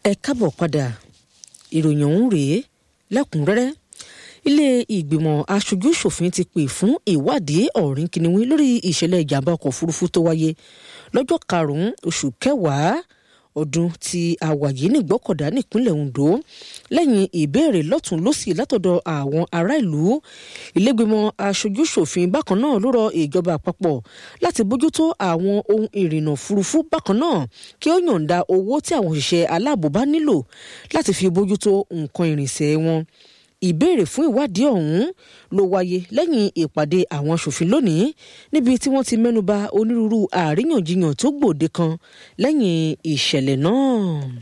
ẹ káàbọ̀ padà ìròyìn ọ̀hún rèé lẹ́kùnrẹ́rẹ́ ilé ìgbìmọ̀ aṣojú ṣòfin ti pè fún ìwádìí ọ̀rìn kìnìún lórí ìṣẹ̀lẹ̀ ìjàmbá ọkọ̀ òfurufú tó wáyé lọ́jọ́ karùn-ún oṣù kẹwàá ọdún tí a wà yìí nìgbọ́kọ̀dá nípínlẹ̀ Ondo lẹ́yìn ìbéèrè lọ́tún lọ́sì látọ̀dọ̀ àwọn ará ìlú ìlẹ́gbẹ̀mọ̀ aṣojú ṣòfin bákan náà ló rọ ìjọba àpapọ̀ láti bójútó àwọn ohun ìrìnnà òfurufú bákan náà kí ó yọ̀ǹda owó tí àwọn òṣìṣẹ́ aláàbò bá nílò láti fi bójútó nǹkan ìrìnsẹ̀ wọn ìbéèrè fún ìwádìí ọ̀hún ló wáyé lẹ́yìn ìpàdé àwọn aṣòfin lónìí níbi tí wọ́n ti mẹ́nuba onírúurú àríyànjiyàn tó gbòde kan lẹ́yìn ìṣẹ̀lẹ̀ náà.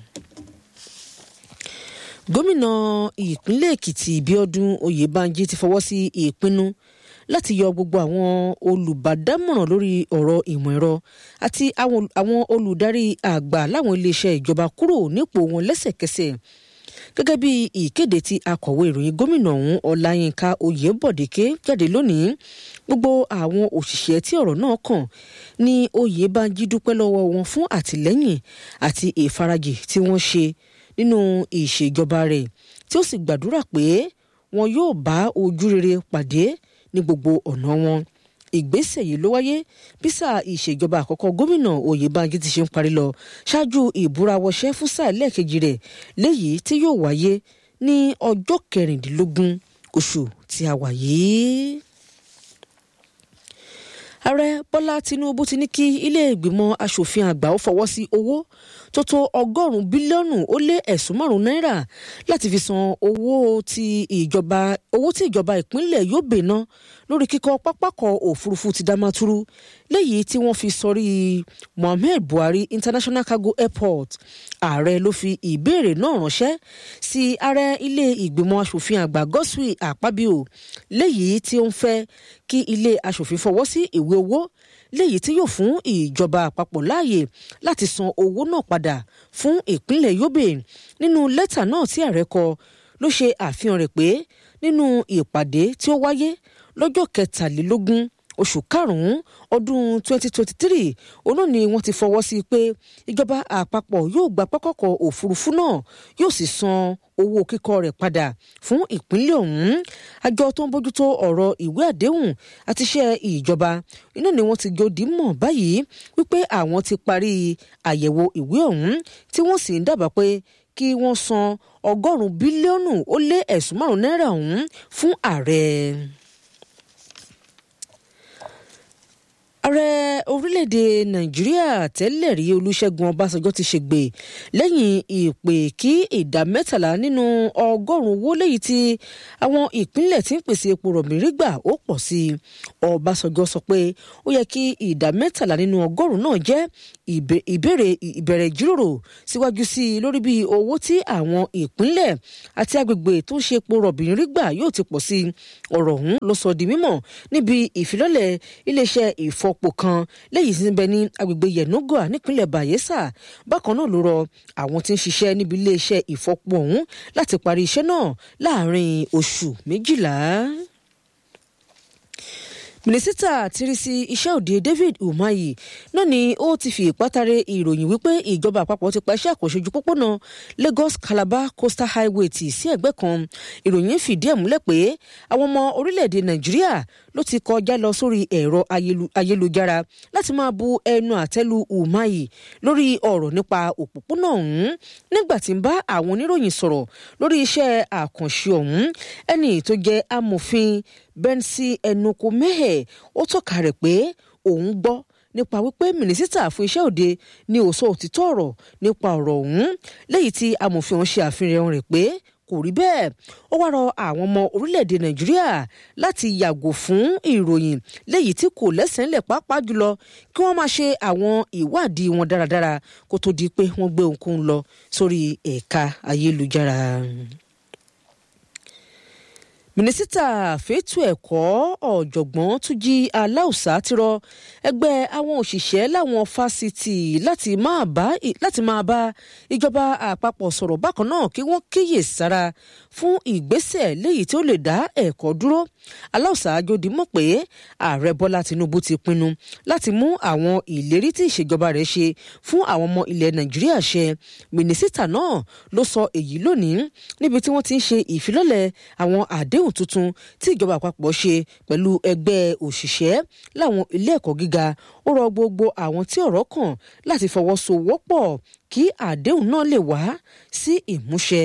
gómìnà ìpínlẹ̀ èkìtì bíọ́dún oyèbánjí ti fọwọ́ sí ìpinnu láti yọ gbogbo àwọn olùbádámọ̀ràn lórí ọ̀rọ̀ ìmọ̀ ẹ̀rọ àti àwọn olùdarí àgbà láwọn iléeṣẹ́ ìjọba kúrò nípò wọn lẹ́sẹ̀kẹsẹ̀ gẹ́gẹ́ bí ìkéde tí akọ̀wé ìròyìn gómìnà ọ̀hún ọláyínká oyèbọ̀déké jáde lónìí gbogbo àwọn òṣìṣẹ́ tí ọ̀rọ̀ náà kàn ní oyèbánjí dúpẹ́ lọ́wọ́ wọn fún àtìlẹ́yìn àti ìfarajì tí wọ́n ṣe nínú ìṣèjọba rẹ̀ tí ó sì gbàdúrà pé wọn yóò bá ojú rere pàdé ní gbogbo ọ̀nà wọn ìgbésẹ̀ yìí ló wáyé bí sáà ìṣèjọba àkọ́kọ́ gómìnà oyèbánjí ti ṣe ń parí lọ ṣáájú ìbúrawọṣẹ́ fún sáà lẹ́ẹ̀kejì rẹ̀ léyìí tí yóò wáyé ní ọjọ́ kẹrìndínlógún oṣù tí a wà yìí. ààrẹ bọ́lá tinubu ti ní kí ilé ìgbìmọ̀ asòfin àgbà ó fọwọ́ sí owó tó tó ọgọ́rùn-ún bílíọ̀nù ó lé ẹ̀sùn márùn-ún náírà láti fi san owó tí ìjọba owó tí ìjọba ìpínlẹ̀ Yobe ná lórí kíkọ́ pápákọ̀ òfurufú ti Damaturu léyìí tí wọ́n fi sọrí Muhammed Buhari International Cargo Airport ààrẹ ló fi ìbéèrè náà ránṣẹ́ sí ààrẹ ilé ìgbìmọ̀ asòfin àgbà Godswill Akpabio léyìí tí ó ń fẹ́ kí ilé asòfin fọwọ́ sí ìwé owó léyìí tí yóò fún ìjọba àpapọ̀ láàyè láti san owó náà padà fún ìpínlẹ̀ Yobe nínú lẹ́tà náà tí ààrẹ kọ ló ṣe àfihàn rẹ̀ pé nínú ìpàdé tí ó wáyé lọ́jọ́ kẹtàlélógún oṣù karùn-ún ọdún 2023 òun náà ni wọ́n ti fọwọ́ sí pé ìjọba àpapọ̀ yóò gba pápákọ̀ òfurufú náà yóò sì san owó kíkọ́ rẹ̀ padà fún ìpínlẹ̀ ọ̀hún àjọ tó ń bójútó ọ̀rọ̀ ìwé àdéhùn àti iṣẹ́ ìjọba iná ni wọ́n ti gòdì mọ̀ báyìí wípé àwọn ti parí àyẹ̀wò ìwé ọ̀hún tí wọ́n sì ń dábàá pé kí wọ́n san ọgọ́rùn-ún bílíọ̀nù ó lé ẹ̀sùn márùn-ún náírà ọ̀hún fún ààrẹ. ààrẹ orílẹ̀-èdè nàìjíríà tẹ́lẹ̀ rí olúṣẹ́gun ọbásanjọ́ ti ṣègbè lẹ́yìn ìpè kí ìdá mẹ́tàlá nínú ọgọ́rùn-ún owó léyìí tí àwọn ìpínlẹ̀ tí ń pèsè epo rọ̀bì rí gbà ó pọ̀ sí i ọbásanjọ́ sọ pé ó yẹ kí ìdá mẹ́tàlá nínú ọgọ́rùn-ún náà jẹ́ ìbéèrè ìbẹ̀rẹ̀ ìjíròrò síwájú sí i lórí bí owó tí àwọn ìpínlẹ̀ àti agbègbè tó ń ṣe epo rọ̀bì rí gbà yóò ti pọ̀ sí i ọ̀rọ̀ ọ̀hún ló sọ di mímọ̀ níbi ìfilọ́lẹ̀ iléeṣẹ́ ìfọpo kan lẹ́yìn tí ń bẹ ní agbègbè yenagoa nípínlẹ̀ bayelsa bákan náà ló rọ àwọn tí ń ṣiṣẹ́ níbi iléeṣẹ́ ìfọpo ọ̀hún láti parí iṣẹ́ náà láàárín oṣù méjìlá mínísítà tírísí iṣẹ́ òde David Umahi náà ni ó ti fi ìpátárẹ ìròyìn wípé ìjọba àpapọ̀ ti pa iṣẹ́ àkànṣe ojú pópónà Lagos Calabar Coastal Highway tì sí ẹ̀gbẹ́ kan ìròyìn fìdí ẹ̀ múlẹ̀ pé àwọn ọmọ orílẹ̀-èdè Nàìjíríà ló ti kọjá lọ sórí ẹ̀rọ ayélujára láti máa bu ẹnu àtẹ́lu Umahi lórí ọ̀rọ̀ nípa òpópónà ọ̀hún nígbà tí ń bá àwọn oníròyìn sọ̀rọ̀ lórí iṣẹ́ àkànṣe ọ̀hún ẹni tó jẹ́ amòfin Bẹ́ńsì Ẹnukú Mẹ́hẹ̀ ó tọ́ka rẹ̀ pé òun gbọ́ nípa wípé mínísítà fún iṣẹ́ òde ní ó sọ òtítọ́ ọ̀rọ̀ nípa ọ̀rọ̀ ọ̀hún lẹ́yìn tí amòfin ọ̀hún ṣe àfihàn rẹ̀ pé kò rí bẹ́ẹ̀ ó wá rọ àwọn ọmọ orílẹ̀-èdè nàìjíríà láti yàgò fún ìròyìn léyìí tí kò lẹ́sẹ̀ ńlẹ̀ pàápàá jùlọ kí wọ́n máa ṣe àwọn ìwádìí wọn dáradára kó tó di pé wọ́n gbé ohunkóhun lọ sórí ẹ̀ka ayélujára mínísítà fẹ̀tù ẹ̀kọ́ ọ̀jọ̀gbọ́n túnjí aláùsá ti rọ ẹgbẹ́ àwọn òṣìṣẹ́ láwọn fásitì láti máa bá láti máa bá ìjọba àpapọ̀ sọ̀rọ̀ bákan náà kí wọ́n kíyè sára fún ìgbésẹ̀ léyìí tí ó lè dá ẹ̀kọ́ dúró aláùsá àjòdì mọ̀ pé ààrẹ bọ́lá tinubu ti pinnu láti mú àwọn ìlérí tí ìṣèjọba rẹ̀ ṣe fún àwọn ọmọ ilẹ̀ nàìjíríà ṣẹ mínísítà náà ló sọ èyí lónìí níbi tí wọ́n ti ń ṣe ìfilọ́lẹ̀ àwọn àdéhùn àdéhùn tuntun tí ìjọba àpapọ̀ ṣe pẹ̀lú ẹgbẹ́ òṣìṣẹ́ láwọn ilé ẹ̀kọ́ gíga ó rọ gbogbo àwọn tí ọ̀rọ̀ kàn láti fọwọ́sowọ́pọ̀ kí àdéhùn náà lè wá sí ìmúṣẹ.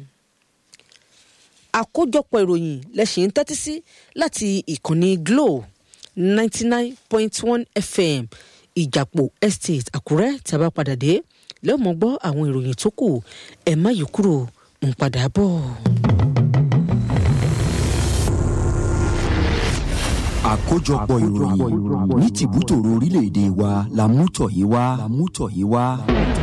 àkójọpọ̀ ìròyìn lẹ́sìn ń tẹ́tí sí láti ìkànnì glo ninety nine point one fm ìjàpọ̀ estate àkúrẹ́ tí a bá padà dé lẹ́wọ̀n gbọ́ àwọn ìròyìn tó kù ẹ̀ má yí kúrò ń padà bọ̀. àkójọpọ̀ ìròyìn ní tìbútòrò orílẹ̀-èdè wa la mú tọ̀ yìí wá.